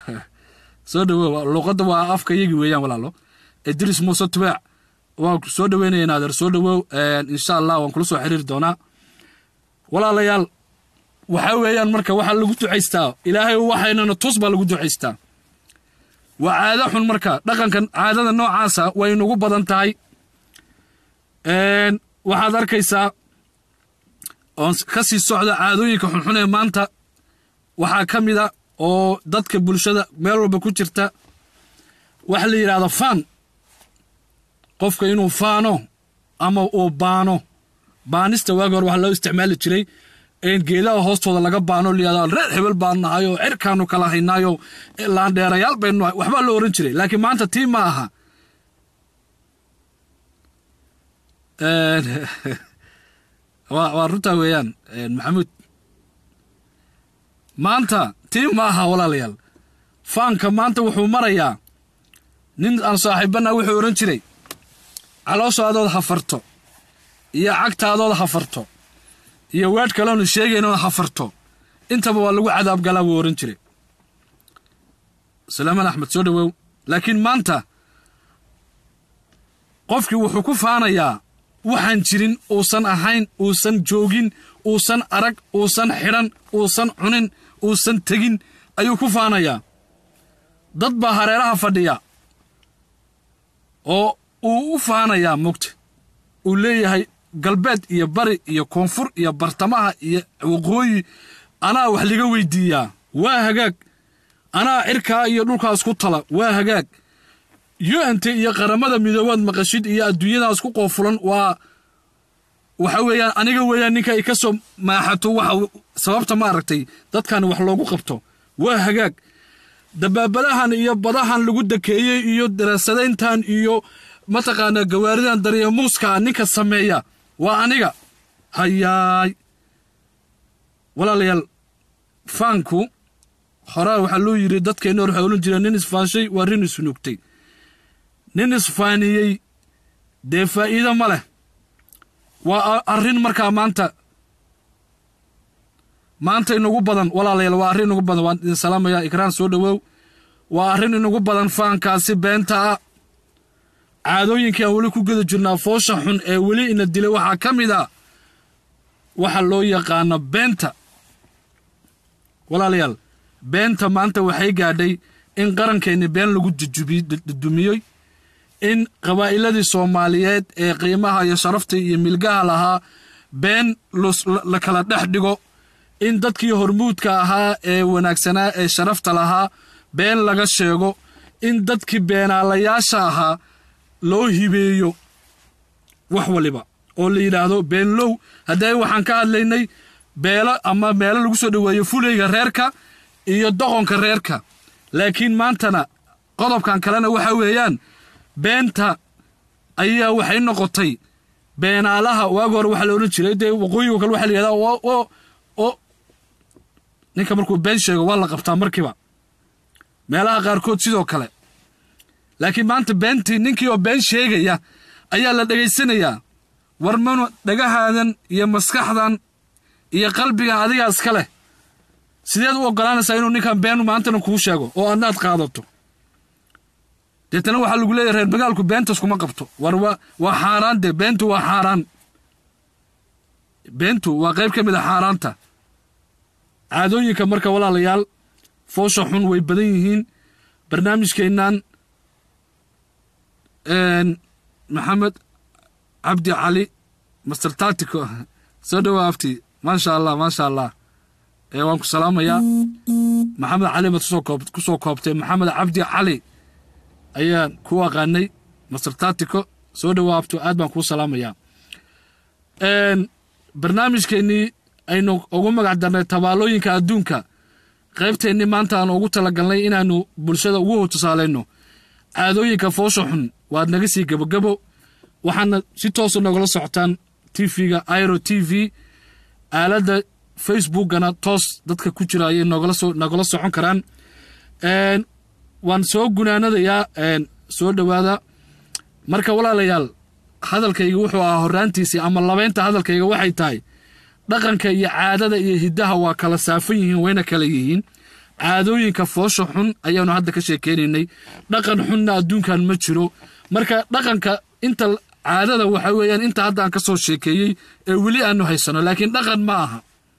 soo dhawow luuqadda waa afka iyagi weeyaan walaalo idris muuse tubaac waan soo dhaweynaya naadeer soo dhawow insha allah waan kula soo xiriiri doonaa walaalayaal waxaa weeyaan marka waxaa lagu ducaystaa ilaahay waxaynana tus baa lagu ducaystaa waa caado xun marka dhaqankan caadada noocaasa way nagu badan tahay waxaad arkaysaa oon ka sii socda caadooyinka xunxun ee maanta waxaa ka mid a oo dadka bulshada meel walba ku jirta waxa la yidhahda faan qofka inuu faano ama uu baano baanista waagi hore waxaa loo isticmaali jiray in geedaha hoostooda laga baano layihahda reer hebel baan nahay oo cirkaanu kala haynaayo laandheerayaal baynu nahay waxbaa loo ohan jiray laakiin maanta tii ma aha waa runtaa weeyaan maxamuud maanta tii ma aha walaalayaal faanka maanta wuxuu marayaa nin aan saaxiibanna wuxuu odhan jiray calooshaadood hafarto iyo cagtaadood hafarto iyo weedh kaleonu sheegaynood hafarto intaba waa lagu cadaab galaa buu odhan jiray salaaman axmed soo dhawow laakiin maanta qofkii wuxuu ku faanayaa waxaan jirin uusan ahayn uusan joogin uusan arag uusan xidhan uusan cunin uusan tegin ayuu ku faanayaa dad baa hareeraha fadhiya oo uu u faanayaa mugta uu leeyahay galbeed iyo bari iyo koonfur iyo bartamaha iyo waqooyi anaa wax liga weydiiyaa waa hagaag anaa cirkaa iyo dhulkaas ku tala waa hagaag u-nt iyo qaramada midoobaad maqashid iyo adduunyadaas ku qoofulan waa waxa weeyaan aniga weeyaan ninka ay ka soo maaxato waxa sababta ma aragtay dadkan wax loogu qabto waa hagaag dabaabadahan iyo badahan lagu dakeeyey iyo daraasadayntan iyo mataqaanaa gawaaridan daryamuuska ninka sameeya waa aniga hayaay walaalayaal faanku horaa waxaa loo yidhi dadkeenna hor waxaa odhan jira nin isfaanshay waa rin isnuugtay nin isfaaniyey dee faa'iido ma leh waa arrin markaa maanta maanta inagu badan walaalayaal waa arrin inagu badan waan idin salaamayaa ikraan soo dhowow waa arrin inagu badan faankaasi beenta ah caadooyinkii aan weli ku geda jirnaa foosha xun ee weli ina dilay waxaa ka mid a waxa loo yaqaano beenta walaalayaal beenta maanta waxay gaadhay in qarankeenni been lagu dudumiyey in qabaa'iladii soomaaliyeed ee qiimaha iyo sharafta iyo milgaha lahaa been la kala dhex dhigo in dadkii hormuudka ahaa ee wanaagsanaa ee sharafta lahaa been laga sheego in dadkii beenaalayaasha ahaa loo hibeeyo wax waliba oo la yidhaahdo beenlow haddee waxaan ka hadlaynay beelo ama meelo lagu soo dhoweeyo fulayga reerka iyo doqonka reerka laakiin maantana qodobkan kalena waxa weeyaan beenta ayaa waxay noqotay beenaalaha waagi hore waxaa la odhan jiray dee waqooyigo kale waxa la yihahdaa oo oo ninka markuu been sheego waa la qabtaa markiiba meelaha qaarkood sidoo kale laakiin maanta beentii ninkii oo been sheegaya ayaa la dhegaysanayaa war manu dhagahaadan iyo maskaxdan iyo qalbigan adigaa iska leh sideed u oggolaanaysaa inuu ninkan beenu maantana kuu sheego oo adnaad qaadato deetana waxaa lagu leeyahy reer magaalku beentas kuma qabto war waa xaaraan dee beentu waa xaaraan beentu waa qayb ka mid a xaaraanta caadooyinka marka walaalayaal foosha xun way badan yihiin barnaamijkeennan maxamed cabdi cali master tatico soo dhowaa afti maasha allah maasha allah waan ku salaamayaa maxamed cali baad ku soo koobtay maxamed cabdi cali ayaan ku aqaanay master tatico soo dhowaa afti aad baan kuu salaamayaa barnaamijkeennii aynu ugu magac darnay tabaalooyinka adduunka qaybteennii maanta aan ugu talagalnay inaannu bulshada ugu tusaalayno caadooyinka foosha xun waad naga sii gebogebo waxaana si toosa nogala socotaan tv-ga iro t v aaladda facebookana toos dadka ku jira ayay nogala socon karaan waan soo gunaanadayaa soo dhowaada marka walaalayaal hadalkayga wuxuu ahaa horraantiisii ama labaynta hadalkayga waxay tahay dhaqanka iyo caadada iyo hiddaha waa kala saafan yihiin wayna kala yihiin caadooyinka foosha xun ayaanu hadda ka sheekeynaynay dhaqan xunna adduunkan ma jiro marka dhaqanka inta caadada waxa weeyaan inta hadda aan ka soo sheekeeyey ee weli aanu haysano laakiin dhaqan ma aha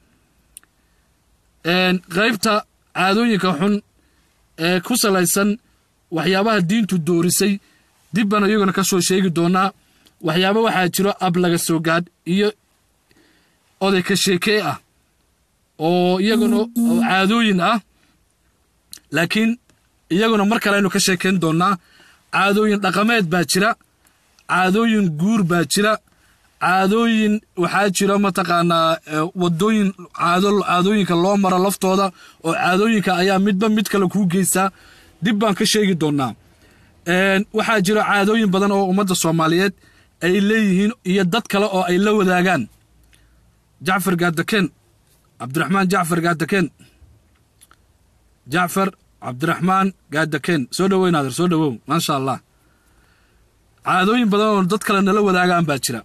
qaybta caadooyinka xun ee ku salaysan waxyaabaha diintu doorisay dib baan iyaguna ka soo sheegi doonaa waxyaaba waxaa jiro ab laga soo gaadh iyo oday ka sheekee ah oo iyaguna caadooyin ah laakiin iyaguna mar kale aynu ka sheekayn doonnaa caadooyin dhaqameed baa jira caadooyin guur baa jira caadooyin waxaa jira mataqaanaa wadooyin caadooyinka loo maro laftooda oo caadooyinka ayaa midba mid kale kuu geysaa dib baan ka sheegi doonnaa waxaa jira caadooyin badan oo ummadda soomaaliyeed ay leeyihiin iyo dad kale oo ay la wadaagaan jacfar gaadakeen cabdiraxmaan jacfar gaadakeen jacfar cabdiraxmaan gaadakeen soo dhowow naadir soo dhowow maasha allah caadooyin badan oo dad kale nala wadaagaan baa jira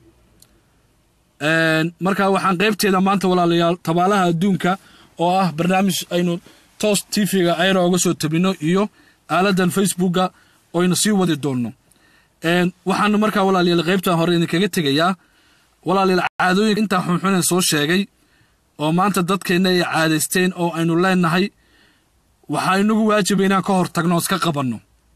marka waxaan qaybteeda maanta walaalayaal tabaalaha adduunka oo ah barnaamij aynu toos tv-ga ayra oga soo tabino iyo aaladan facebooka oynu sii wadi doonno waxaanu markaa walaalayaal qaybtan hore idinkaga tegayaa walaalayaal caadooyinka intaa xunxunen soo sheegay oo maanta dadkeenna ay caadaysteen oo aynu leenahay waxaa inagu waajiba inaan ka hor tagno iska qabanno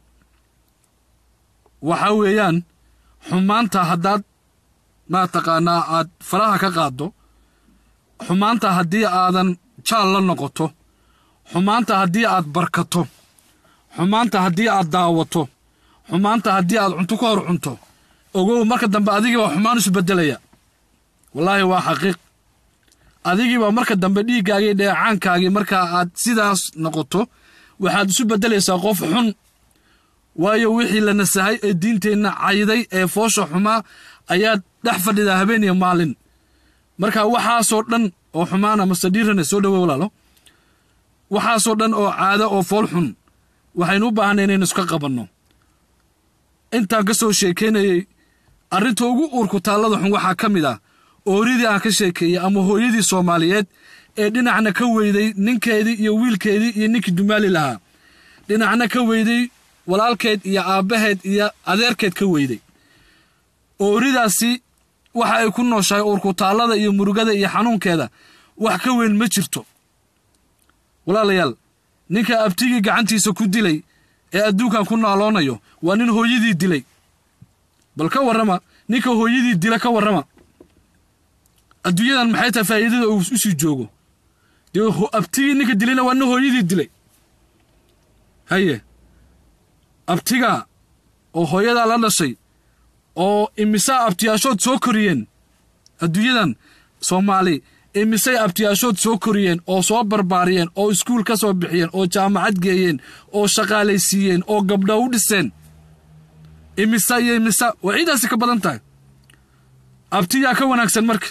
waxa weeyaan xumaanta haddaad mataqaanaa aad faraha ka qaaddo xumaanta haddii aadan jaal la noqoto xumaanta haddii aad barkato xumaanta haddii aad daawato xumaanta haddii aad cunto ka hor cunto ogow marka dambe adigiibaa xumaan isu beddelaya wallaahi waa xaqiiq adigiibaa marka dambe dhiiggaagii dheecaankaagii markaa aad sidaas noqoto waxaad isu beddelaysaa qof xun waayo wixii la nasahay ee diinteenna cayday ee foosha xumaa ayaad dhex fadhidaa habeen iyo maalin marka waxaasoo dhan oo xumaana mase dhiirane soo dhowo walaalo waxaasoo dhan oo caado oo fool xun waxaynu u baahanay inaynu iska qabanno intaan ka soo sheekaynayey arrinta ugu uurku taallada xun waxaa ka mid ah ooridii aan ka sheekeeyey ama hooyadii soomaaliyeed ee dhinacna ka weyday ninkeedii iyo wiilkeedii iyo ninkii dumaali lahaa dhinacna ka weyday walaalkeed iyo aabbaheed iyo adeerkeed ka weyday ooridaasi waxa ay ku nooshahay uurkutaallada iyo murugada iyo xanuunkeeda wax ka weyn ma jirto walaalayaal ninka abtigii gacantiisa ku dilay ee adduunkan ku naaloonayo waa nin hooyadii dilay bal ka warrama ninka hooyadii dila ka warrama adduunyadan maxay tahay faa'iidada uu u sii joogo dee abtigii ninka dilayna waa nin hooyadii dilay haye abtigaa oo hooyadaa la dhashay oo imisaa abtiyaashood soo koriyeen adduunyadan soomaali imisay abtiyaashood soo koriyeen oo soo barbaariyeen oo iskuul ka soo bixiyeen oo jaamacad geeyeen oo shaqaalaysiiyeen oo gabdho u dhiseen imisa iyo imisa waa ciidaasi ka badan tahay abtiyaa ka wanaagsan marka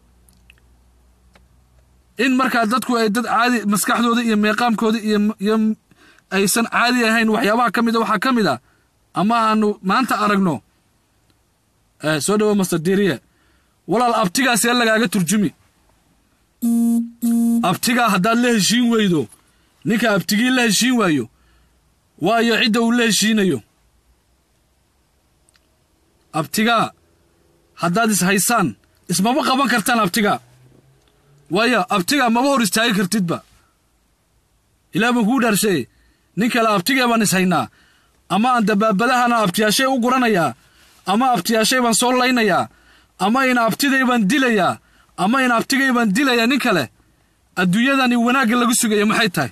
in markaa dadku ay dad caadi maskaxdooda iyo meeqaamkooda iyo aysan caadi ahayn waxyaabaha ka mida waxaa ka mid a ama aanu maanta aragno soo dhowo master diriye walaal abtigaasee lagaaga turjumi abtigaa haddaad la heshiin weydo ninka abtigii la heshiin waayo waayo cidda uu la heshiinayo abtigaa haddaad is haysaan ismama qaban kartaan abtigaa waayo abtigaa maba hor istaagi kartidba ilaah baan kuu dhaarshaye nin kale abtigee baan is haynaa ama aan dabaabadahana abtiyaashay u guranayaa ama abtiyaashay baan soo laynayaa ama in abtiday baan dilayaa ama in abtigay baan dilayaa nin kale adduunyadani wanaagga lagu sugayo maxay tahay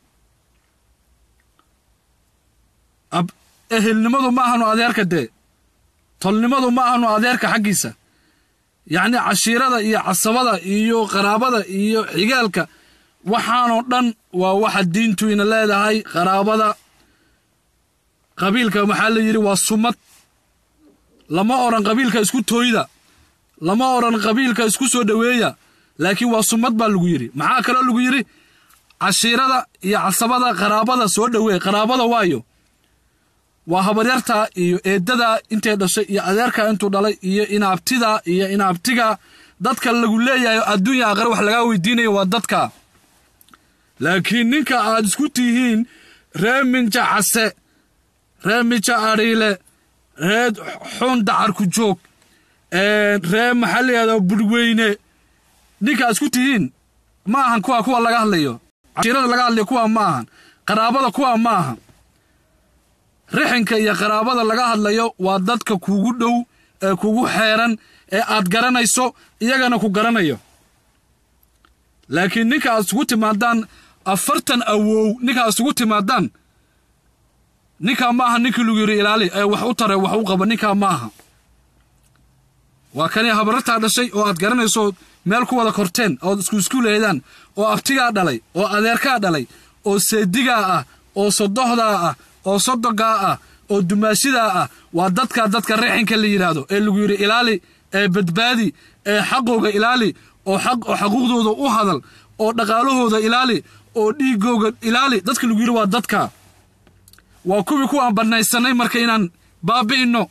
ehelnimadu ma ahanu adeerka dee tolnimadu ma ahanu adeerka xaggiisa yacni cashiirada iyo casabada iyo qaraabada iyo xigaalka waxaanoo dhan waa waxa diintu ina leedahay qaraabada qabiilka maxaa la yidhi waa sumad lama odhan qabiilka isku tooyda lama odhan qabiilka isku soo dhoweeya laakiin waa sumad baa lagu yidhi maxaa kaloo lagu yidhi cashiirada iyo casabada qaraabada soo dhoweey qaraabada waayo waa habaryarta iyo eedada intay dhashay iyo adeerka intuu dhalay iyo inaabtida iyo inaabtiga dadka lagu leeyahay adduunya aqare wax lagaa weydiinayo waa dadka laakiin ninka aad isku tihiin ree minja case ree mija adhiile ree xun dacarku joog ree maxaa layihahdaa budhweyne ninka aad isku tihiin ma ahan kuwa kuwa laga hadlayo cashiirada laga hadlayo kuwa ma ahan qaraabada kuwa ma ahan rixinka iyo qaraabada laga hadlayo waa dadka kugu dhow ee kugu xeeran ee aad garanayso iyagana ku garanayo laakiin ninka aad isugu timaadaan afartan awow ninka aad isugu timaadaan ninkaa ma aha ninkii lagu yidhi ilaali ee wax u tare wax u qaba ninkaa ma aha waa kanii habarartaa dhashay oo aad garanayso meel ku wada korteen ood isku isku leedaan oo abtigaa dhalay oo adeerkaa dhalay oo seedigaa ah oo sodohdaa ah oo sodogaa ah oo dumaashidaa ah waa dadka dadka rixinka la yidhaahdo ee lagu yidhi ilaali ee badbaadi ee xaqooga ilaali oo xaquuqdooda u hadal oo dhaqaalahooda ilaali oo dhiigooga ilaali dadka lagu yidhi waa dadka waa kuwii kuwaan bannaysanay marka inaan baabi'inno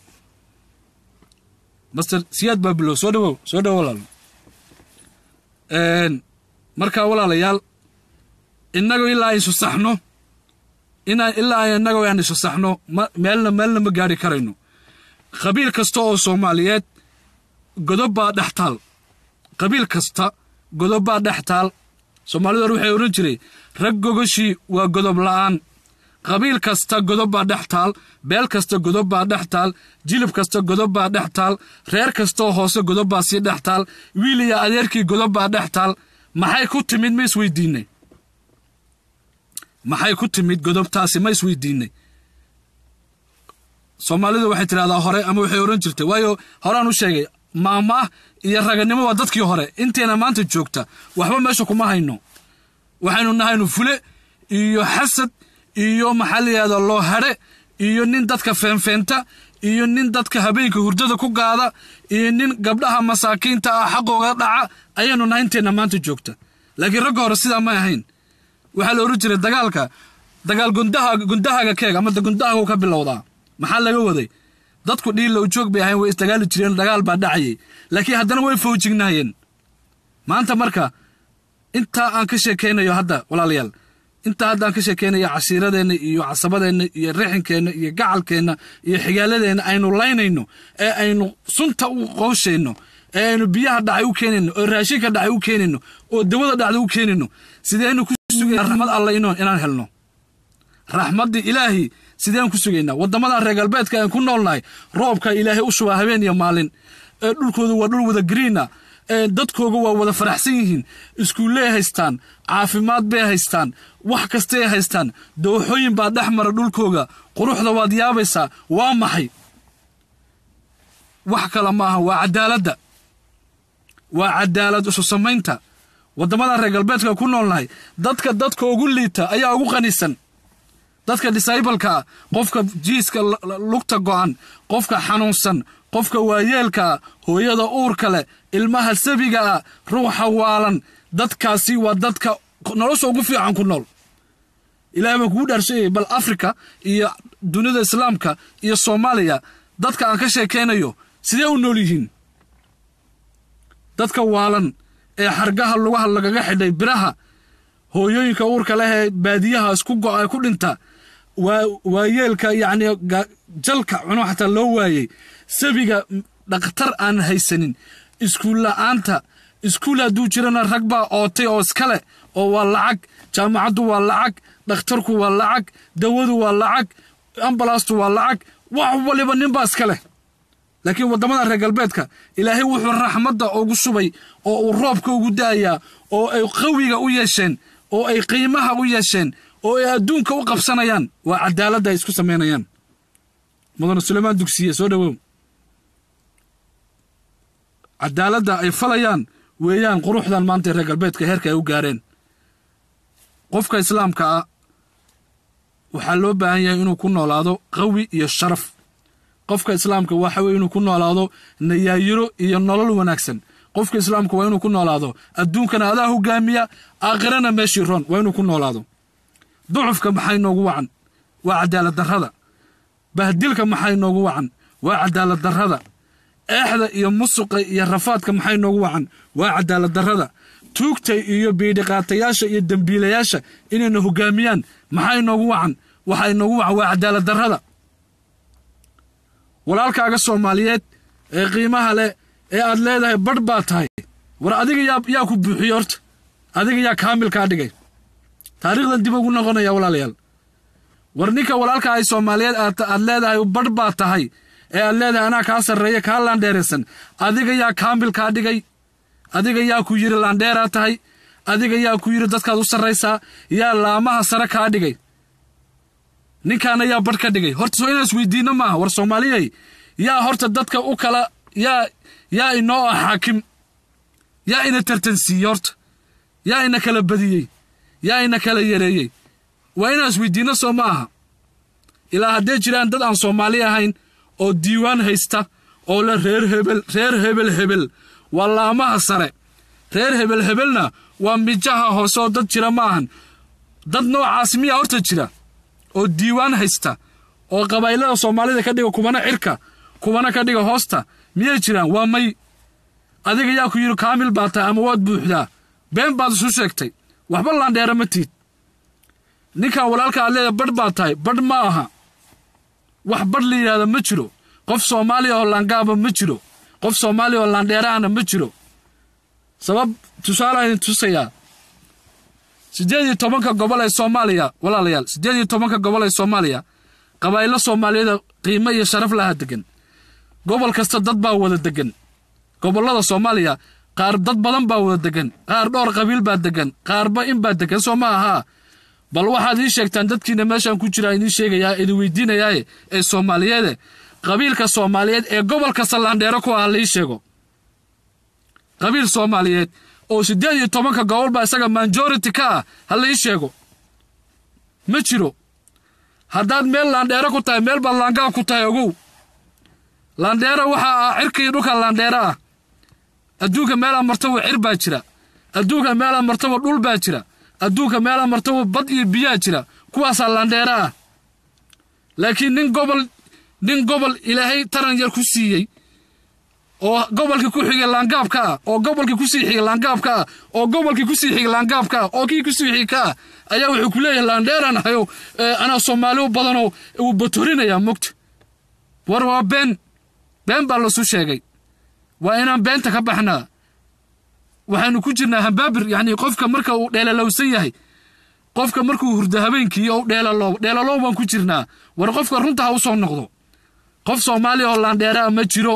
master siyaad baabilow soo dhawow soo dhawow walaal markaa walaalayaal innagu ilaa aysu saxno inaan ilaa innagu aan isu saxno meelna meelna ma gaari karayno qabiil kasta oo soomaaliyeed godob baa dhex taal qabiil kasta godob baa dhex taal soomaalidu hore waxay odhan jiray rag gogoshii waa godob la'aan qabiil kasta godob baa dhex taal beel kasta godob baa dhex taal jilib kasta godob baa dhex taal reer kastaoo hoose godob baa sii dhex taal wiil iyo adeerkii godob baa dhex taal maxay ku timid ma isweydiinay maxay ku timid godobtaasi ma isweydiinay soomaalidu waxay tidhahdaa hore ama waxay odhan jirtay waayo horaan u sheegay maamaah iyo raganimo waa dadkii hore inteena maanta joogta waxba meesha kuma hayno waxaynu nahaynu fule iyo xasad iyo maxaa layihahdaa loo hadhe iyo nin dadka feenfeenta iyo nin dadka habeenka hurdada ku gaada iyo nin gabdhaha masaakiinta ah xaqooga dhaca ayaynu nahay inteenna maanta joogta laakiin ragga hore sidaa may ahayn waxaa la odhan jiray dagaalka dagaal gundaha gundahaaga keeg ama gundahaagu ka bilowdaa maxaa laga waday dadku dhiilla ujoog bay ahayn way isdagaali jireen dagaal baa dhacayay laakiin haddana way fowjignaayeen maanta marka intaa aan ka sheekaynayo hadda walaalayaal intaa hadda aan ka sheekaynayo cashiiradeenna iyo casabadeenna iyo rixinkeenna iyo gacalkeenna iyo xigaaladeenna aynu laynayno ee aynu sunta u qooshayno ee aynu biyaha dhacay u keenayno oo raashinka dhacay u keenayno oo dawada dhacda u keenayno sideynu ku sugayna raxmad alla ino inaan helno raxmaddii ilaahi sideen ku sugaynaa waddamadan reer galbeedka aan ku noolnahay roobka ilaahay u shubaa habeen iyo maalin ee dhulkoodu waa dhul wada gariina ee dadkooga waa wada faraxsan yihiin iskuulley haystaan caafimaad bay haystaan wax kastay haystaan dooxooyin baa dhex mara dhulkooga quruxda waad yaabaysaa waa maxay wax kale maaha waa cadaaladda waa cadaalad isu samaynta waddamadan reer galbeedka ku noolnahay dadka dadka ugu liita ayaa ugu qanisan dadka disaybalkaa qofka jiiska lugta go'an qofka xanuunsan qofka waayeelkaa hooyada uurka leh ilmaha sabiga ah ruuxa waalan dadkaasi waa dadka nolosha ugu fiican ku nool ilahay baan kugu dhaarshayay bal afrika iyo dunida islaamka iyo soomaaliya dadka aan ka sheekaynayo sidee u nool yihiin dadka waalan ee xargaha lugaha lagaga xidhay biraha hooyooyinka uurka leh ee baadiyaha isku go'a ku dhinta waayeelka yacni jalka cuno xataa loo waayey sabiga dhakhtar aan haysanin iskuul la'aanta iskuul hadduu jirana rag baa ootay oo iskale oo waa lacag jaamacaddu waa lacag dhakhtarku waa lacag dawadu waa lacag ambalaastu waa lacag wax waliba ninbaa iska leh laakiin waddamada reer galbeedka ilaahay wuxuu raxmadda ugu shubay oo uu roobka ugu da'ayaa oo ay qawiga u yeesheen oo ay qiimaha u yeesheen oo ay adduunka u qabsanayaan waa cadaaladda ay isku samaynayaan mudane suleymaan dugsiye soo dhowow cadaaladda ay falayaan weeyaan quruxdan maanta reer galbeedka heerka ay u gaareen qofka islaamka ah waxaa loo baahan yahay inuu ku noolaado qawi iyo sharaf qofka islaamka waxa weye inuu ku noolaado nayaayiro iyo nolol wanaagsan qofka islaamka waa inuu ku noolaado adduunkana adaa hogaamiya aakhirana meeshii roon waa inuu ku noolaado ducufka maxay noogu wacan waa cadaalad darrada bahdilka maxay noogu wacan waa cadaalad darrada eexda iyo musuqa iyo rafaadka maxay noogu wacan waa cadaalad darrada tuugta iyo biidhiqaatayaasha iyo dembiilayaasha inayna hogaamiyaan maxaa inoogu wacan waxaa inoogu wacan waa cadaalad darrada walaalkaaga soomaaliyeed ee qiimaha leh ee aad leedahay badh baa tahay war adiga yaa yaa ku buuxiye horta adiga yaa kaamilkaa dhigay taariikhdan dib ugu noqonaya walaalayaal war ninka walaalka ay soomaaliyeed aad leedahay badh baa tahay ee aad leedahay anaa kaa sarreeya kaa laandheeraysan adiga yaa kaamil kaa dhigay adiga yaa ku yidhi laandheeraa tahay adiga yaa ku yidhi dadkaad u sarraysaa yaa laamaha sare kaa dhigay ninkaana yaa badh ka dhigay horta soo inaan isweydiinno maaha war soomaaliyey yaa horta dadka u kala yaa yaa inoo ah xaakim yaa ina tartansiiyey horta yaa ina kala badiyey yaa ina kala yareeyey waa inaan isweydiinno soo ma aha ilaa haddee jiraan dad aan soomaali ahayn oo diiwaan haysta oo le reer hebel reer hebel hebel waa laamaha sare reer hebel hebelna waa mijaha hoose oo dad jira ma ahan dad noocaas miyaa horta jira oo diiwaan haysta oo qabaa'ilada soomaalida ka dhiga kubana cirka kubana ka dhiga hoosta miyay jiraan waa may adiga yaa ku yidhi kaamil baa tahay ama waad buuxdaa been baad isu sheegtay waxba laandheera ma tiid ninkan walaalka aad leedahay badh baa tahay badh ma aha wax badh la yidhahda ma jiro qof soomaaliya oo laangaaba ma jiro qof soomaaliya oo laandheerahana ma jiro sabab tusaalaan idin tusayaa siddeed iyo tobanka gobol ee soomaaliya walaalayaal siddeed iyo tobanka gobol ee soomaaliya qabaa'ilo soomaaliyeeda qiimo iyo sharaf laha degan gobol kasta dad baa wada degan gobollada soomaaliya qaar dad badan baa wada degan qaar dhowr qabiil baa degan qaarba in baa degan soo ma ahaa bal waxaad ii sheegtaan dadkiina meeshaan ku jiraa idiin sheegayaa idin weydiinayaaye ee soomaaliyeede qabiilka soomaaliyeed ee gobol kasta laandheero ku ah laii sheego qabiil soomaaliyeed oo siddeed iyo tobanka gobol baa isaga majority ka ah ha laii sheego ma jiro haddaad meel laandheero ku tahay meel baad laangaa ku tahay ogow laandheero waxaa ah cirka iyo dhulka laandheero ah adduunka meelaa martaba cir baa jira adduunka meelaa martaba dhul baa jira adduunka meelaa martaba bad iyo biyaa jira kuwaasaa laandheero ah laakiin nin gobol nin gobol ilaahay taran yar ku siiyey oo gobolkii ku xigay laangaabka ah oo gobolkii kusii xigay laangaabka ah oo gobolkii kusii xigay laangaabka ah oo kii kusii xigay ka ah ayaa wuxuu ku leeyahay laandheeraan ahayo anaa soomaali u badanoo uu batorinayaa mogta war waa been been baa lasu sheegay waa inaan beenta ka baxnaa waxaanu ku jirnaa hambaabir yacni qofka marka uu dheelalowsan yahay qofka markuu hurdo habeenkii ou dheelalow dheelalow baan ku jirnaa war qofka runta ha u soo noqdo qof soomaaliya oo laandheeraa ma jiro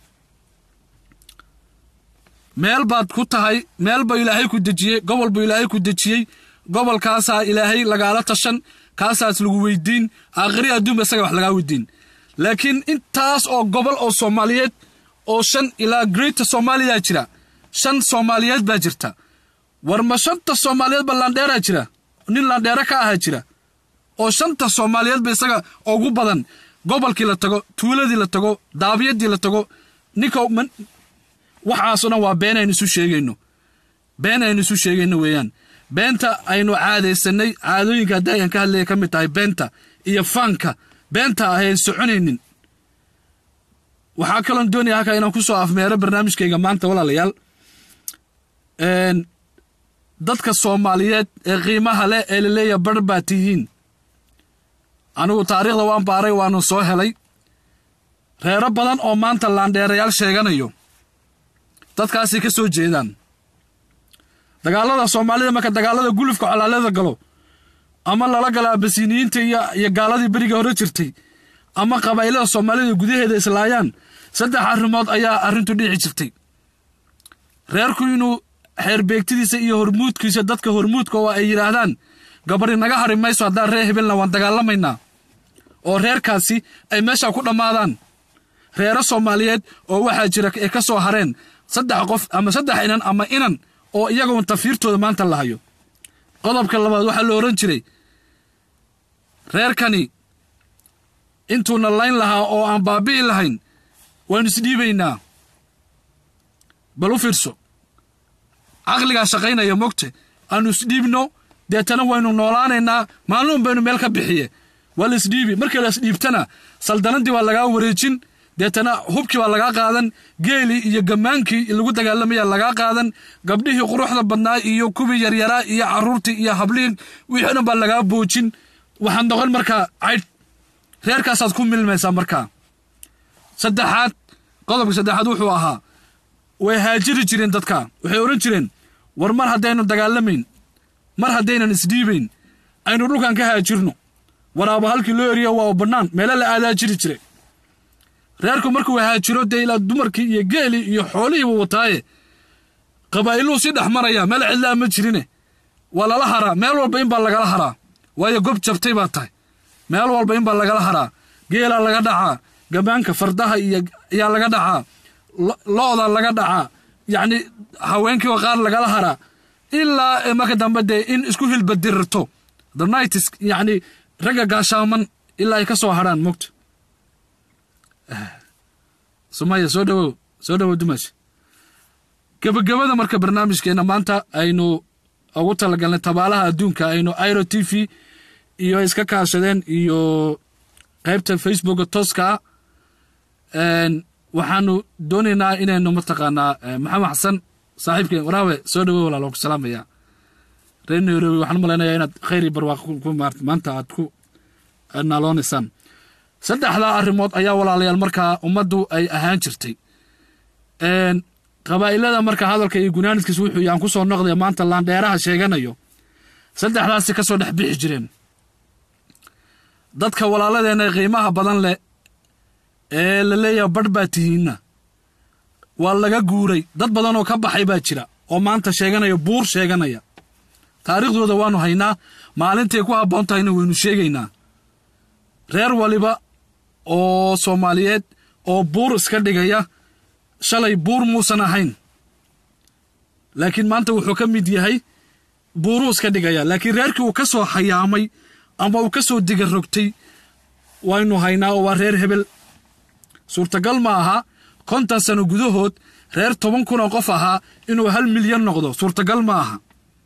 meel baad ku tahay meel buu ilaahay ku dejiyey gobol buu ilaahay ku dejiyey gobolkaasaa ilaahay lagaala tashan kaasaas lagu weydiin aakhiri adduunba isaga wax lagaa weydiin laakiin intaas oo gobol oo soomaaliyeed oo shan ilaa greata soomaaliya jira shan soomaaliyeed baa jirta war ma shanta soomaaliyeed ba laandheeraa jira nin laandheero ka ahaa jira oo shanta soomaaliyeed ba isaga ugu badan gobolkii la tago tuuladii la tago daabiyadii la tago ninka waxaasoo dhan waa been aynu isu sheegayno been aynu isu sheegayno weeyaan beenta aynu caadaysanay caadooyinka hadda ayaan ka hadlaya ka mid tahay beenta iyo faanka beenta ahayn soconaynin waxaa kaloon doonaya halkaa inaan ku soo afmeero barnaamijkayga maanta walaalayaal dadka soomaaliyeed ee qiimaha leh ee laleeya bar baa tihiin anigu taariikhda waan baaray waanu soo helay reero badan oo maanta laandheerayaal sheeganayo dadkaasay ka soo jeedaan dagaalada soomaalida marka dagaalada gulufka colaalada galo ama lala gala abasiniyiinta iyo gaaladii beriga hore jirtay ama qabaa'ilada soomaalida gudaheeda islaayaan saddex arrimood ayaa arrintu dhici jirtay reerku inuu xeerbeegtidiisa iyo hormuudkiisa dadka hormuudka oo ay yidhaahdaan gabadhi naga hari mayso haddaan reer hebelna waan dagaalamaynaa oo reerkaasi ay meesha ku dhammaadaan reero soomaaliyeed oo waxaa jira ee ka soo hareen saddex qof ama saddex inan ama inan oo iyagoon tafiirtooda maanta la hayo qodobka labaad waxaa la odhan jiray reerkani intuuna layn lahaa oo aan baabi'i lahayn waynu isdhiibaynaa bal u fiirso caqligaa shaqaynaya mogte aanu isdhiibno deetana waynu noolaanaynaa maalmuun baynu meel ka bixiye waa la isdhiibi markii la isdhiibtana saldanadii waa lagaa wareejin deetana hubkii baa lagaa qaadan geelii iyo gammaankii lagu dagaalamaya lagaa qaadan gabdhihii quruxda badnaa iyo kuwii yaryaraa iyo caruurtii iyo habliin wixii dhan baa lagaa boojin waxaad noqon markaa caydh reerkaasaad ku milmaysaa markaa saddexaad qodobka saddexaad wuxuu ahaa way haajiri jireen dadka waxay odhan jireen war mar haddaynu dagaalamayn mar haddaynan isdhiibayn aynu dhulkan ka haajirno waraaba halkii loo eriyo waa bannaan meelo la aadaa jiri jire reerku markuu haajiro dee ilaa dumarkii iyo geelii iyo xoolihiibu wataaye qabaa'iluu sii dhex maraya meel cidlaa ma jirine waa lala haraa meel walba in baa lagala haraa waayo gob jabtay baa tahay meel walba in baa lagala haraa geelaa laga dhacaa gammaanka fardaha iyo ayaa laga dhacaa lo-da laga dhacaa yacni haweenkiiba qaar lagala haraa ilaa marka dambe dee in isku hilbadirarto the nights yacni ragga gaashaaman ilaa ay ka soo hadhaan mogta sumaya soo dhawow soo dhawow dumash gebagabada marka barnaamijkeena maanta aynu ugu talagalnay tabaalaha adduunka aynu iro t v iyo iska kaashadeen iyo qaybta facebooka tooska ah waxaanu doonaynaa inaynu mataqaanaa maxamed xasan saaxiibkeen waraawe soo dhawow walaal waan ku salaamaya reer nairobi waxaan malaynayaa inaad khayri barwaaqo ku maanta aad ku naaloonaysaan saddexdaa arrimood ayaa walaalayaal markaa ummaddu ay ahaan jirtay qabaa'ilada marka hadalka iyo gunaanidkiis wuxuu yaan ku soo noqdaya maanta laandheeraha sheeganayo saddexdaasi ka soo dhex bixi jireen dadka walaaladeenna qiimaha badan leh ee la leeyaha badh baa tihiinna waa laga guuray dad badan oo ka baxay baa jira oo maanta sheeganaya buur sheeganaya taariikhdooda waannu haynaa maalintay ku habboon tahayna waynu sheegaynaa reer waliba oo soomaaliyeed oo buur iska dhigaya shalay buur muusan ahayn laakiin maanta wuxuu ka mid yahay buuruu iska dhigaya laakiin reerkii uu ka soo hayaamay ama uu ka soo diga rogtay waynu haynaa oo waa reer hebel suurtagal ma aha konton sano gudahood reer toban kun oo qof ahaa inuu hal milyan noqdo suurtagal ma aha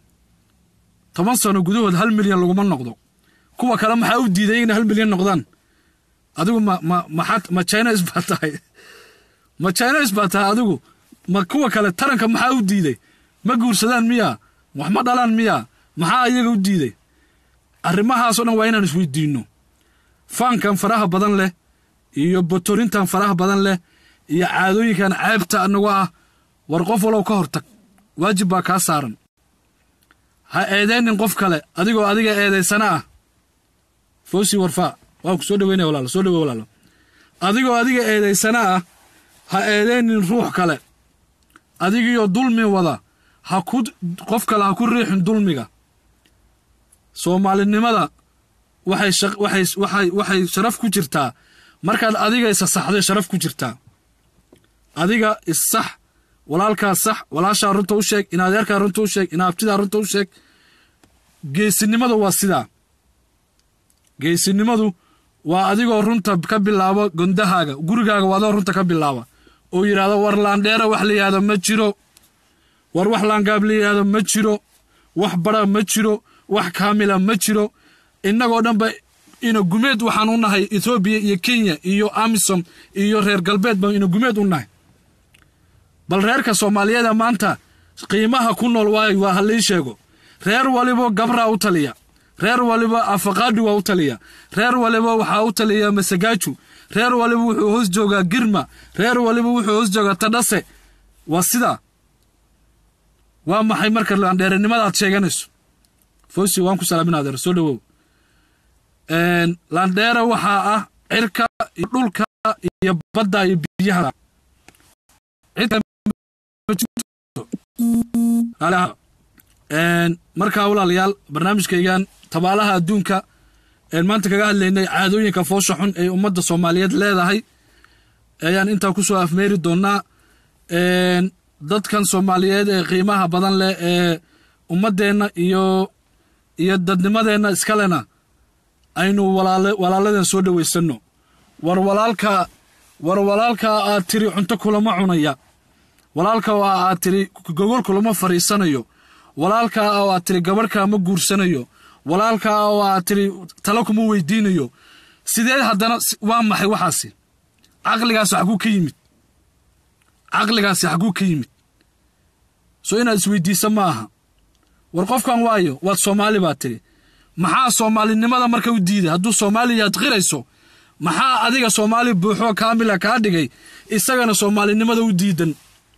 toban sano gudahood hal milyan laguma noqdo kuwa kale maxaa u diiday inay hal milyan noqdaan adigu ma ma maxaad ma chines baa tahay ma chines baa tahay adigu ma kuwa kale taranka maxaa u diiday ma guursadaan miyaa wax ma dhalaan miyaa maxaa iyaga u diiday arrimahaasoo dhan waa inaan isweydiinno faankan faraha badan leh iyo botorintan faraha badan leh iyo caadooyinkan ceebta anagu ah war qof walow ka hortag waajib baa kaa saaran ha eedaynin qof kale adigoo adiga eedaysana ah fawsi warfaa waan ku soo dhaweynaya walaalo soo dhawe walaalo adigoo adiga eedaysana ah ha eedaynin ruux kale adigiyo dulmi wada ha ku qof kale ha ku riixin dulmiga soomaalinimada waxay waxay waxay waxay sharaf ku jirtaa markaad adiga isa saxday sharaf ku jirtaa adiga issax walaalkaa sax walaashaa runta u sheeg inadeerkaa runta u sheeg inaabtidaa runta u sheeg geesinimadu waa sidaa geesinimadu waa adigoo runta ka bilaabo gondahaaga gurigaaga waa adoo runta ka bilaaba oo yidhaahdo war laandheera wax la yidhahdo ma jiro war wax laangaab la yidhahdo ma jiro wax bara ma jiro wax kaamila ma jiro innagoo dhanba ina gumeed waxaan u nahay etoobiya iyo kenya iyo amisom iyo reer galbeed baan ina gumeed u nahay bal reerka soomaaliyeeda maanta qiimaha ku nool waay waa halii sheego reer walibo gabraa u taliya reer waliba afaqaadhi waa u taliya reer waliba waxaa u taliya masagaaju reer waliba wuxuu hoos joogaa girma reer waliba wuxuu hoos joogaa tadhase waa sidaa waa maxay marka laandheeranimadaad sheeganayso fosi waan ku salaamin adeer soo dhawow laandheera waxaa ah cirka iyo dhulka iyo badda iyo biyaha markaa walaalayaal barnaamijkaygan tabaalaha adduunka maanta kaga hadlaynay caadooyinka foosha xun ee ummadda soomaaliyeed leedahay ayaan intaa ku soo afmeeri doonnaa dadkan soomaaliyeed ee qiimaha badan leh ee ummaddeenna iyo iyo dadnimadeenna iskalena aynu walaaladeen soo dhowaysanno war walaalka war walaalkaa aad tiri cunto kulama cunaya walaalka oo aad tiri gogol kulama fadhiisanayo walaalkaa oo aad tiri gabadhkaa ma guursanayo walaalkaa oo aad tiri talo kuma weydiinayo sidee haddana waa maxay waxaasi caqligaasi xaguu ka yimid caqligaasi xaguu ka yimid soo inaad isweydiisa ma aha war qofkan waayo waad soomaali baa tiri maxaa soomaalinimada marka u diiday hadduu soomaaliyaad qirayso maxaa adiga soomaali buuxoo kaamila kaa dhigay isagana soomaalinimada u diidan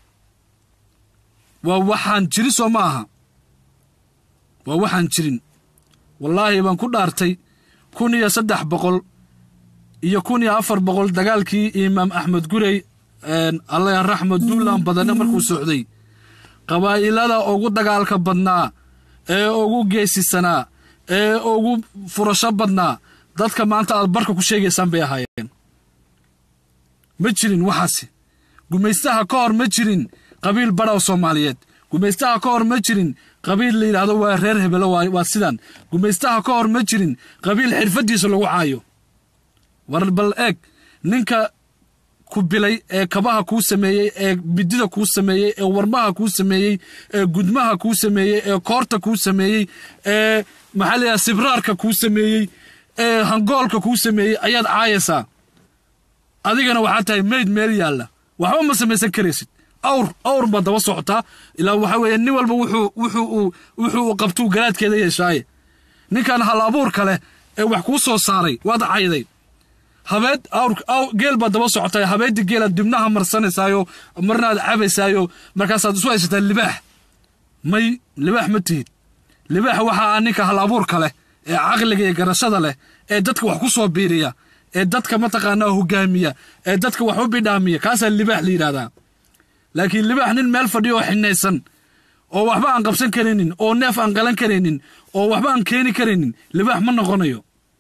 waa waxaan jiri soo ma aha waa waxaan jirin wallaahi baan ku dhaartay kun iyo saddex boqol iyo kun iyo afar boqol dagaalkii imaam axmed gurey alla raxmed duulan badane markuu socday qabaa'ilada ugu dagaalka badnaa ee ugu geesisanaa ee ugu furasho badnaa dadka maanta aad barka ku sheegaysaan bay ahaayeen ma jirin waxaasi gumaystaha ka hor ma jirin qabiil badhaw soomaaliyeed gumaystaha ka hor ma jirin qabiil la yidhaahdo waa reer hebelo waa sidan gumaystaha ka hor ma jirin qabiil xirfaddiisa lagu caayo war bal eeg ninka ku bilay ee kabaha kuu sameeyey ee bidida kuu sameeyey ee warmaha kuu sameeyey ee gudmaha kuu sameeyey ee koorta kuu sameeyey ee maxaa la yidhaha sibraarka kuu sameeyey ee hangoolka kuu sameeyey ayaad caayaysaa adigana waxaa tahay mayd meel yaalla waxba ma samaysan karaysid awr awr baad daba socotaa ilaa waxaa weeye nin walba wuxuu wuxuu uu wuxuu uu qabtuu garaadkeeda yeeshaaye ninkan hal abuurka leh ee wax kuu soo saaray waad cayday habeed awr geel baad daba socotay habeedii geelaad dibnaha marsanaysaayo marnaad cabaysaayo markaasaad isu haysataa libaax may libaax ma tihid libaax waxaa ah ninka hal abuurka leh ee caqliga iyo garashada leh ee dadka wax ku soo biiriya ee dadka mataqaanaa hogaamiya ee dadka wax u bidhaamiya kaasaa libaax la yidhahdaa laakiin libaax nin meel fadhiyo oo xinaysan oo waxba aan qabsan karaynin oo neef aan qalan karaynin oo waxba aan keeni karaynin libaax ma noqonayo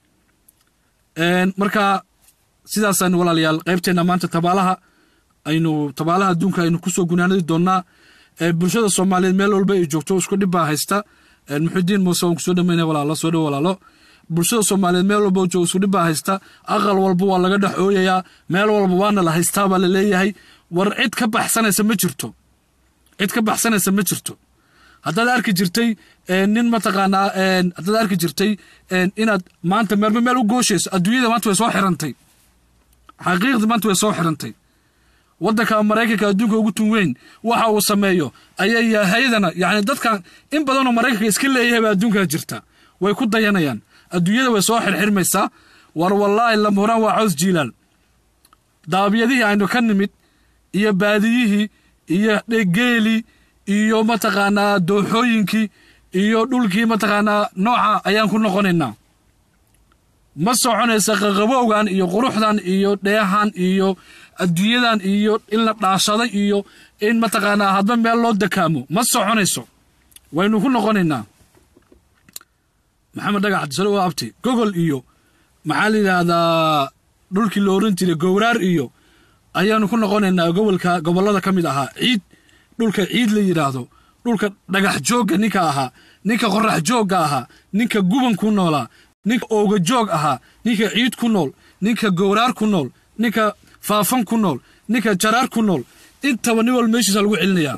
marka sidaasaan walaalayaal qaybteenna maanta tabaalaha aynu tabaalaha adduunka aynu kusoo gunaanadi doonnaa bulshada soomaaliyeed meel walba ay joogto isku dhib baa haysta muxudiin muuse waan kusoo dhamayna walaalo soo dhow walaalo bulshada soomaaliyeed meel walba joogo isku dhib baa haysta aqal walba waa laga dhex ooyayaa meel walba waana la haystaa baa la leeyahay war cid ka baxsanaysa ma jirto cid ka baxsanaysa ma jirto haddaad arki jirtay nin mataqaanaa haddaad arki jirtay inaad maanta meelba meel u gooshayso adduunyada maanta way soo xirantay xaqiiqdii maanta way soo xirantay waddanka maraykanka adduunka ugu tun weyn waxa uu sameeyo ayay hayadana yacni dadkan in badanoo maraykanka iska leeyahay baa adduunkaa jirta way ku dayanayaan adduunyada way soo xirxirmaysaa war wallaahi lamhuraan waa caws jiilaal daabyadihii aynu ka nimid iyo baadiyihii iyo geelii iyo mataqaanaa dooxooyinkii iyo dhulkii mataqaanaa nooca ayaan ku noqonaynaa ma soconaysa qaqabowgan iyo quruxdan iyo dheehan iyo adduunyadan iyo in la dhaashaday iyo in mataqaanaa hadba meel loo dakaamo ma soconayso waynu ku noqonaynaa maxamed dhagax cabdisalo waa abti gogol iyo maxaa la yidhaahdaa dhulkii la oran jiray gowraar iyo ayaanu ku noqonaynaa gobolka gobollada ka mid ahaa ciid dhulka ciid la yidhaahdo dhulka dhagax joogga ninka ahaa ninka qorax joogga ahaa ninka guban ku noolaa ninka ooga joog ahaa ninka ciid ku nool ninka gowraar ku nool ninka faafan ku nool ninka jaraar ku nool intaba nin wal meeshiisa lagu celinayaa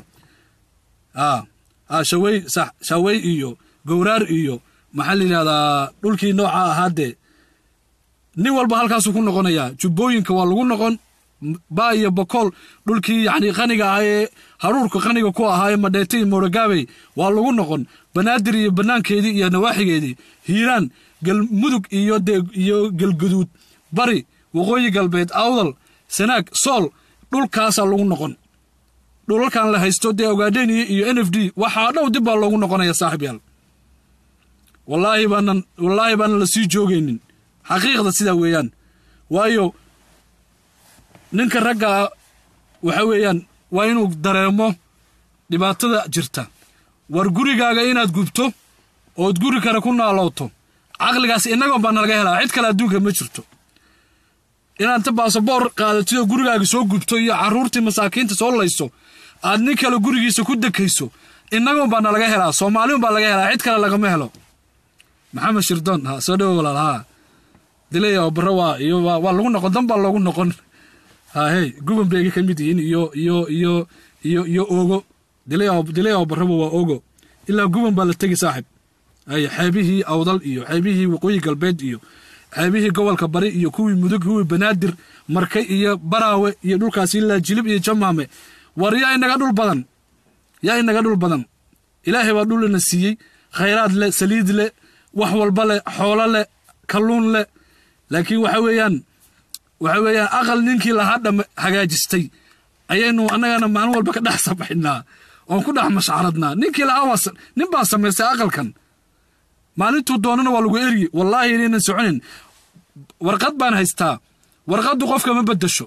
shawey sax shawey iyo gowraar iyo maxaa la yidhahdaa dhulkii nooca ahaa dee nin walba halkaasuu ku noqonayaa jubbooyinka waa lagu noqon baa iyo bokool dhulkii yacni qaniga ahaa ee haruurka qaniga ku ahaa ee madheete iyo mooragaabey waa lagu noqon banaadir iyo bannaankeedii iyo nawaaxigeedii hiiraan galmudug iyo dee iyo galguduud bari waqooyi galbeed awdal sanaag sool dhulkaasaa lagu noqon dhulalkan la haysto dee ogaadheniya iyo n f d waxaa dhow dib baa loogu noqonaya saaxib yaal wallaahi baanan wallaahi baanan la sii joogaynin xaqiiqda sidaa weeyaan waayo ninka raggaa waxa weeyaan waa inuu dareemo dhibaatada jirta war gurigaaga inaad gubto ood guri kale ku naalowto caqligaas innagoon baa nalaga helaa cid kale adduunka ma jirto inaad ta baasaboor qaadatidoo gurigaaga soo gubto iyo carruurtii masaakiinta soo layso aad nin kale gurigiisa ku dekayso innagoon baa nalaga helaa soomaaliun baa laga helaa cid kale lagama helo maxamed shirdoon ha soo dhowo walaal haa dilaya oo barre waa iyo waa lagu noqon dan baa loogu noqon hahey guban bay ka mid yihiin iyo iyo iyo iyo iyo ogo dilaya dilaya oo barreba waa ogo ilaa guban baa la tegi saaxib ay xeebihii awdal iyo xeebihii waqooyi galbeed iyo xeebihii gobolka bari iyo kuwii mudug kuwii banaadir marke iyo baraawe iyo dhulkaas ilaa jilib iyo jamaame war yaa inaga dhul badan yaa inaga dhul badan ilaahay baa dhulina siiyey khayraad leh saliid leh wax walba leh xoolo leh kalluun leh laakiin waxa weeyaan waxa weeyaan aqal ninkii lahaa dham hagaajistay ayaynu annagana maalin walba ka dhex sabaxinaa oon ku dhex mashcaradnaa ninkii lahaa nin baa samaystay aqalkan maalintuu doonana waa lagu eryi wallaahi inaynan soconin warqad baan haystaa warqaddu qofka ma beddesho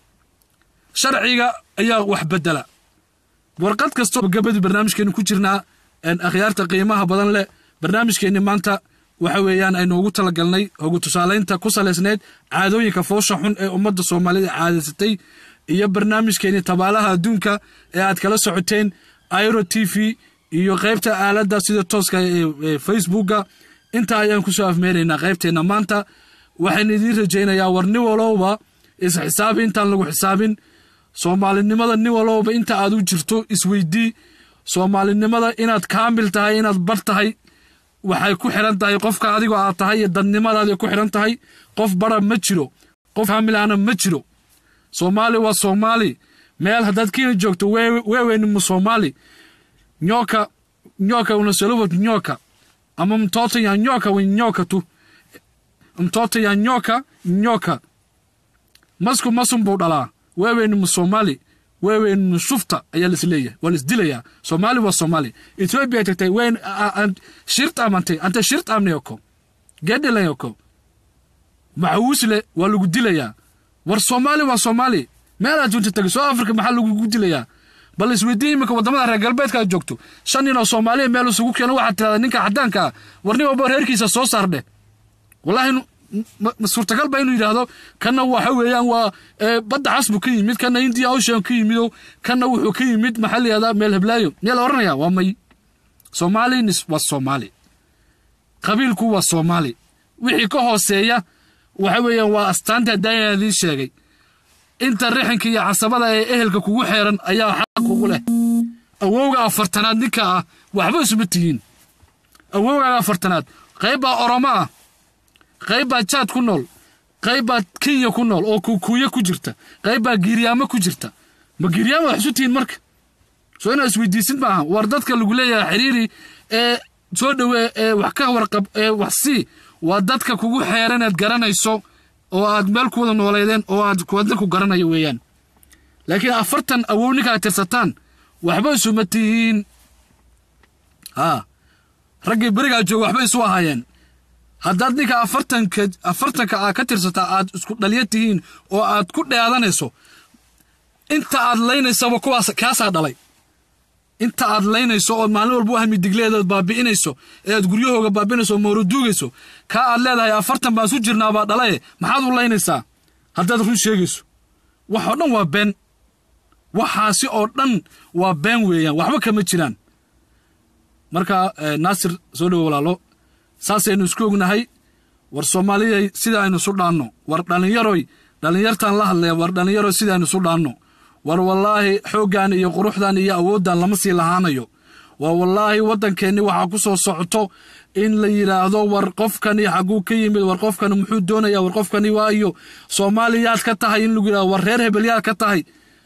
sharciga ayaa wax beddela warqad kastoo gabadii barnaamijkeenu ku jirnaa akhyaarta qiimaha badan leh barnaamijkeenni maanta waxa weeyaan aynu ugu talagalnay hogu tusaalaynta ku salaysnayd caadooyinka foosha xun ee ummadda soomaalida caadaysatay iyo barnaamijkeenni tabaalaha adduunka ee aad kala socoteen iro t v iyo qaybta aaladda sida tooska ee facebooka intaa ayaan kusoo afmeenaynaa qaybteenna maanta waxaynu idiin rajaynayaa war nin walowba isxisaabi intaan lagu xisaabin soomaalinimada nin walowba inta aad u jirto isweydii soomaalinimada inaad kaamil tahay inaad bar tahay waxay ku xiran tahay qofka adigoo aad tahay iyo dadnimadaadi ku xiran tahay qof bara ma jiro qof kaamilana ma jiro soomaali waa soomaali meel haddaad kenya joogto weeweynimu soomaali nyoka nyoka unasolowat nyoka ama mtoto ya nyoka we nyoka tu mtoto ya nyoka nyoka masku masun buu dhalaa weeweynimu soomaali weeweynimu shufta ayaa laisleeyahay waa laisdilayaa soomaali waa soomaali ethiopia tagtay weyn shirt amantay ante shirt amneyoko gedhelayoko maxawusle waa lagu dilayaa war soomaali waa soomaali meel aad junta tagay soo africa maxaa lagugu dilayaa bal isweydiin iminka waddamada reer galbeedka aad joogto shan nin oo soomaaliya meel isugu keeno waxaad tirahdaa ninka caddaanka ah war nin walba reerkiisa soo saardhe wallaahi ma suurtagal ba inuu yidhaahdo kanna waxa weeyaan waa badda casbu ka yimid kanna india ocean ka yimido kanna wuxuu ka yimid maxaa la yihahdaa meel heblaayo miyaa la odhanaya waa may soomaali waa soomaali qabiilku waa soomaali wixii ka hooseeya waxa weeyaan waa astaanta daayana idiin sheegay inta rixinka iyo casabada ee ehelka kugu xeeran ayaa xaq kugu leh awowga afartanaad ninka ah waxba isuma tihiin awowgaaga afartanaad qayb baa oromo ah qayb baa jaad ku nool qayb baa kenya ku nool oo kuukuuye ku jirta qayb baa giiryaamo ku jirta ma giiryaamo wax isu tihiin marka soo inaad isweydiisid maaha war dadka lagu leeyahay xiriiri ee soo dhowee ee wax ka warqab ee wax sii waa dadka kugu xeeran aad garanayso oo aad meel ku wada nooleydeen oo aad wadna ku garanayo weeyaan laakiin afartan awow ninka aad tirsataan waxba isuma tihiin haa raggii berigaa jooga waxba isu ahaayeen haddaad ninka afartanka afartanka aad ka tirsataa aad isku dhaliya tihiin oo aad ku dheedanayso inta aad laynaysaba kuwaas kaasaa dhalay inta aad laynayso ood maalin walba u hami digleedaad baabi'inayso ee aad guryahooga baabi'inayso oo mooraduugayso kaa aad leedahay afartan baan isu jirnaa baa dhalaye maxaad u laynaysaa haddaad run sheegayso wax oo dhan waa been waxaasi oo dhan waa been weeyaan waxba kama jiraan marka naasir soo dhowo walaalo saasaynu isku ognahay war soomaaliyay sida aynu isu dhaanno war dhallinyaroy dhallinyartaan la hadlaya war dhallinyaroy sida aynu isu dhaanno war wallaahi xooggan iyo quruxdan iyo awooddan lama sii lahaanayo waa wallaahi waddankeenni waxaa ku soo socoto in la yidhaahdo war qofkani xagguu ka yimid war qofkani muxuu doonayaa war qofkani waayo soomaaliyaad ka tahay in lagu yidhahdo war reer hebelyaad ka tahay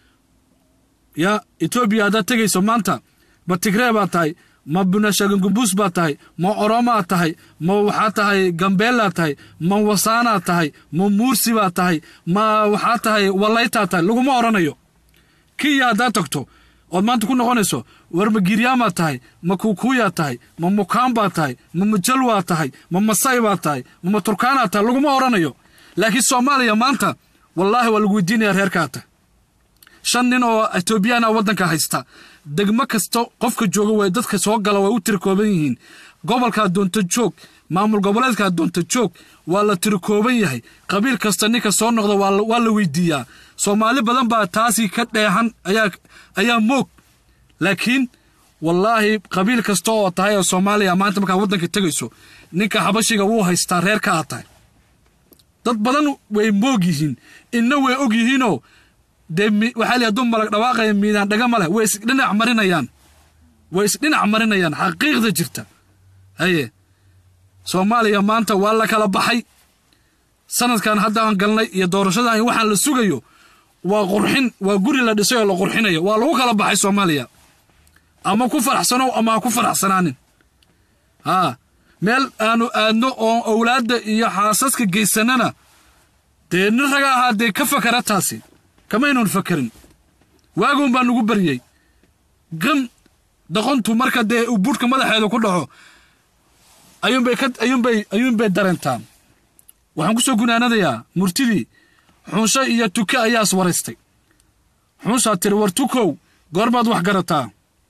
ya etoobiya haddaad tegayso maanta ma tigree baad tahay ma bunashagangumbuus baad tahay ma oromaad tahay ma waxaa tahay gambeelaad tahay ma wasaanaad tahay ma muursi baad tahay ma waxaa tahay wallaytaad tahay laguma odhanayo kiya haddaad tagto ood maanta ku noqonayso war ma giryaamaad tahay ma kuukuuyaad tahay ma mukaan baad tahay ma majalwaad tahay ma masay baad tahay ma maturkaanaad tahay laguma odhanayo laakiin soomaaliya maanta wallaahi waa lagu weydiinaya reerkaa tahay shan nin oo etoobiyaana waddanka haysta degmo kasta qofka jooga way dadka soo gala way u tirikooban yihiin gobolkaa doonta joog maamul goboleedkaa doonta joog waa la tirikooban yahay qabiil kasta ninka soo noqda waa la weydiiyaa soomaali badan baa taasii ka dheexan ayaa moog laakiin wallaahi qabiil kasta oo tahay oo soomaaliya maanta markaa waddanka tegayso ninka xabashiga wuu haystaa reerka aad tahay dad badan way moog yihiin inna way og yihiinoo dee waxaa la hadduu malag dhawaaqaya miidaan dhaga ma leh way isdhinac marinayaan way isdhinac marinayaan xaqiiqda jirta haye soomaaliya maanta waa la kala baxay sanadkan hadda aan galnay iyo doorashadan iyo waxaan la sugayo waa qurxin waa guri la dhisay oo la qurxinayo waa lagu kala baxay soomaaliya ama ku faraxsanow ama ha ku faraxsanaanin haa meel aanu aadno oo owlaadda iyo xaasaska geysanana dee nin raga ahaa dee ka fakara taasi kamaynuun fakarin waagoon baa nugu baryey gan doqontu marka dee uu buurhka madaxeeda ku dhaco ayuunbay ka ayuunbay ayuunbay dareentaan waxaan ku soo gunaanadayaa murtidii xunsho iyo tuke ayaa is waraystay xunshaa tiri war tukow goormaad wax garataa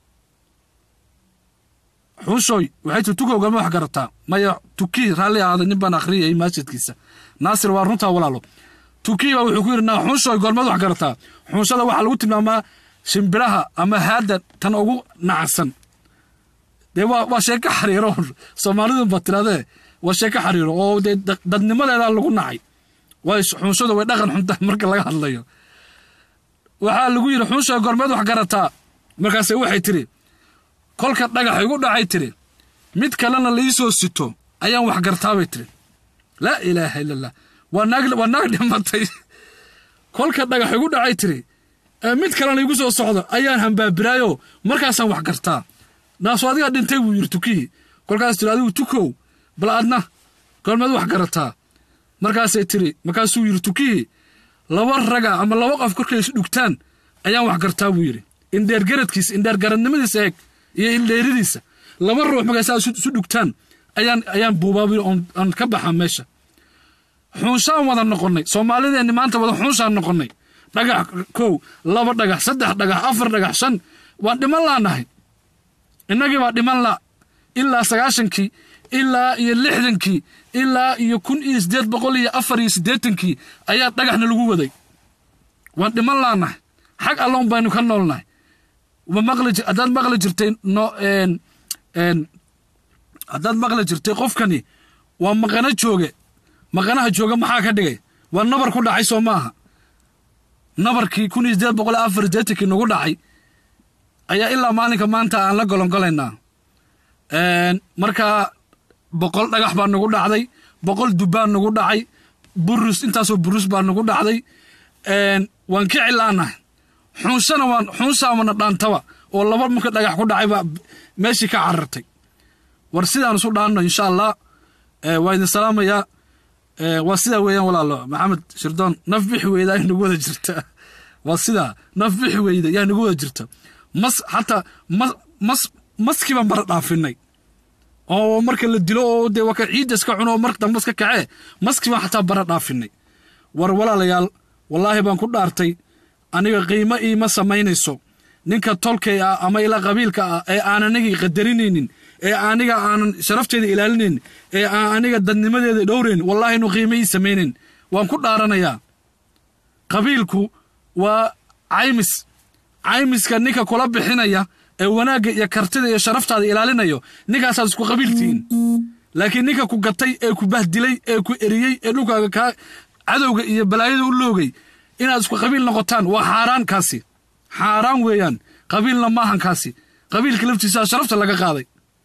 xunshoy waxay tiri tukow goormaad wax garataa maya tukii raalli ahaada nin baan akhriyay maasjidkiisa naasir waa runtaa walaalo tukii baa wuxuu ku yidhi naa xunshoy goormaad wax garataa xunshada waxaa lagu tilmaamaa shimbiraha ama haadda tan ugu nacsan dee waa waa sheeko xariiro soomaalidu ba tiradee waa sheeko xariiro oo dee dadnimadeeda lagu nacay way xunshadu way dhaqan xunta marka laga hadlayo waxaa lagu yidhi xunsha gormeed wax garataa markaase waxay tiri kolka dhagax igu dhacay tiri mid kalena laisoo sito ayaan wax gartaabay tiri laa ilaaha illa allah waa naag waa naag dhimatay kolka dhagax igu dhacay tiri mid kalena igu soo socdo ayaan hambaabiraayo markaasaan wax gartaa naasu adigaa dhintay buu yidhi tukihii kolkaas tiri adigu tukow bal adna gormeed wax garataa markaasay tiri markaasuu yidhi tukihii laba raga ama laba qof korkay isu dhugtaan ayaan wax gartaa buu yidhi indheergaradkiisa indheergaradnimadiisa eeg iyo indheeridiisa laba ruux markaasaa isu dhugtaan ayaan ayaan buubaabi oon ka baxaa meesha xuunshaan wada noqonnay soomaalideenni maanta wada xuunshaan noqonnay dhagax kow laba dhagax saddex dhagax afar dhagax shan waan dhiman laanahay innagii baa dhiman la ilaa sagaashankii ilaa iyo lixdankii ilaa iyo kun iyo siddeed boqol iyo afar iyo siddeetankii ayaa dhagaxna lagu waday waan dhiman laanahay xag alloon baynu ka noolnahay haddaad maqli jirtay no haddaad maqli jirtay qofkani waa maqano jooge maqanaha jooga maxaa ka dhigay waa nabar ku dhacay soo maaha nabarkii kun iyo siddeed boqol iyo afar siddeetankii nagu dhacay ayaa ilaa maalinka maanta aan la golongolaynaa markaa boqol dhagax baa nagu dhacday boqol dubbaa nagu dhacay burus intaasoo burus baa nagu dhacday waan ka cilaanahay xuunshana waan xuunshaamana dhaantaba oo laba marka dhagax ku dhacay baa meeshii ka carartay war sidaan isu dhaanno insha allah waa idin salaamayaa waa sidaa weeyaan walaalo maxamed shirdoon naf bixi weyda ay nagu wada jirta waa sidaa naf bixi weyda yaa nagu wada jirta mas xataa mas mas maskii baan bara dhaafinay oo marka la dilo oo dee waa ka ciidda iska cuno oo marka dambe iska kacee maskii baan xataa bara dhaafinay war walaalayaal wallaahi baan ku dhaartay aniga qiimo iima samaynayso ninka tolkay ah ama ila qabiilka ah ee aan anigii qadarinaynin ee aniga aanan sharafteeda ilaalinaynin ee aan aniga dadnimadeeda dhowrayn wallaahi inu qiimo ii samaynayn waan ku dhaaranayaa qabiilku waa caymis caymiska ninka kula bixinaya ee wanaagga iyo kartida iyo sharaftaada ilaalinayo ninkaasaad isku qabiiltihiin laakiin ninka ku gatay ee ku bahdilay ee ku eriyey ee dhulkaaga kaa cadowga iyo balaayada u loogay inaad isku qabiil noqotaan waa xaaraan kaasi xaaraan weeyaan qabiilna maahan kaasi qabiilka laftiisaa sharafta laga qaaday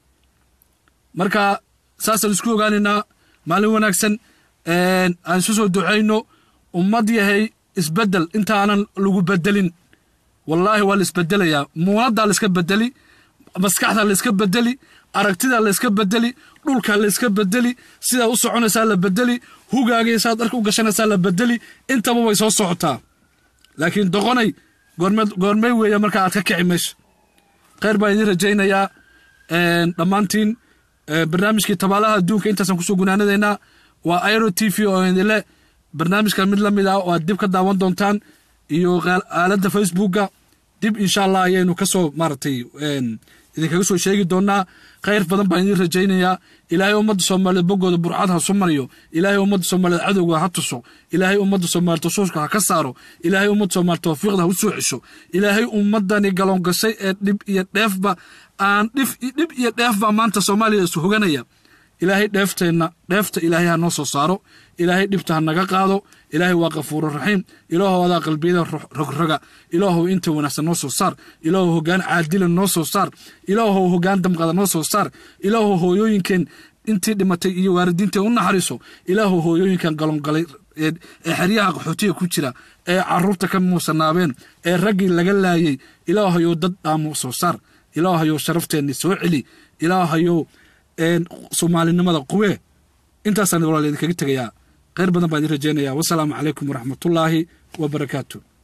marka saasaan isku ogaanaynaa maalin wanaagsan aan isu soo ducayno ummad yahay isbeddel intaanan lagu bedelin wallaahi waa la isbedelayaa muunaddaa layska bedeli maskaxdaa layska bedeli aragtidaa layska bedeli dhulkaa layska bedeli sidaa u soconaysaa la bedeli hugaagay saad dharka u gashanaysaa la bedeli intaba way soo socotaa laakiin doqonay goormey weeya markaa aad ka kici meesha khayr baan idiin rajaynayaa dhammaantiin barnaamijkii tabaalaha adduunka intaasaan kusoo gunaanadaynaa waa airo t v oo idinle barnaamijka mid la mid ah oo aad dib ka daawan doontaan iyo aaladda facebooka dib insha allah ayaynu kasoo maaragtay idinkaga soo sheegi doonaa khayr badan baan idiin rajaynayaa ilaahay ummadda soomaaliyeed boggooda burcad ha su mariyo ilaahay ummadda soomaaliyeed cadowga ha tuso ilaahay ummadda soomaaliyeed tasuushka ha ka saaro ilaahay ummadda soomaaliyeed tawfiiqda ha u soo cesho ilaahay ummaddani galoongashay ee dhib iyo dheefba aan dhif dhib iyo dheefba maanta soomaaliya isu hoganaya ilaahay dheefteenna dheefta ilaahay ha noo soo saaro ilaahay dhibta ha naga qaado ilaahay waa kafuuru raxiim ilaahow adaa qalbiyada rogroga ilaahow inta wanaagsan noo soo saar ilaahow hoggaan caadila noo soo saar ilaahow hoggaan damqada noo soo saar ilaahow hooyooyinkeen intii dhimatay iyo waalidiintii u naxariiso ilaahu hooyooyinkan galongalay ee xeryaha qaxootiga ku jira ee caruurta ka muusanaabeen ee raggii laga laayay ilaahayow dad dhaamu soo saar ilaahayow sharafteenni soo celi ilaahayow soomaalinimada quwee intaasaan walaal idinkaga tegayaa kheyr badan baan idin rajaynayaa wasalaamu calaykum waraxmatullaahi wabarakaatu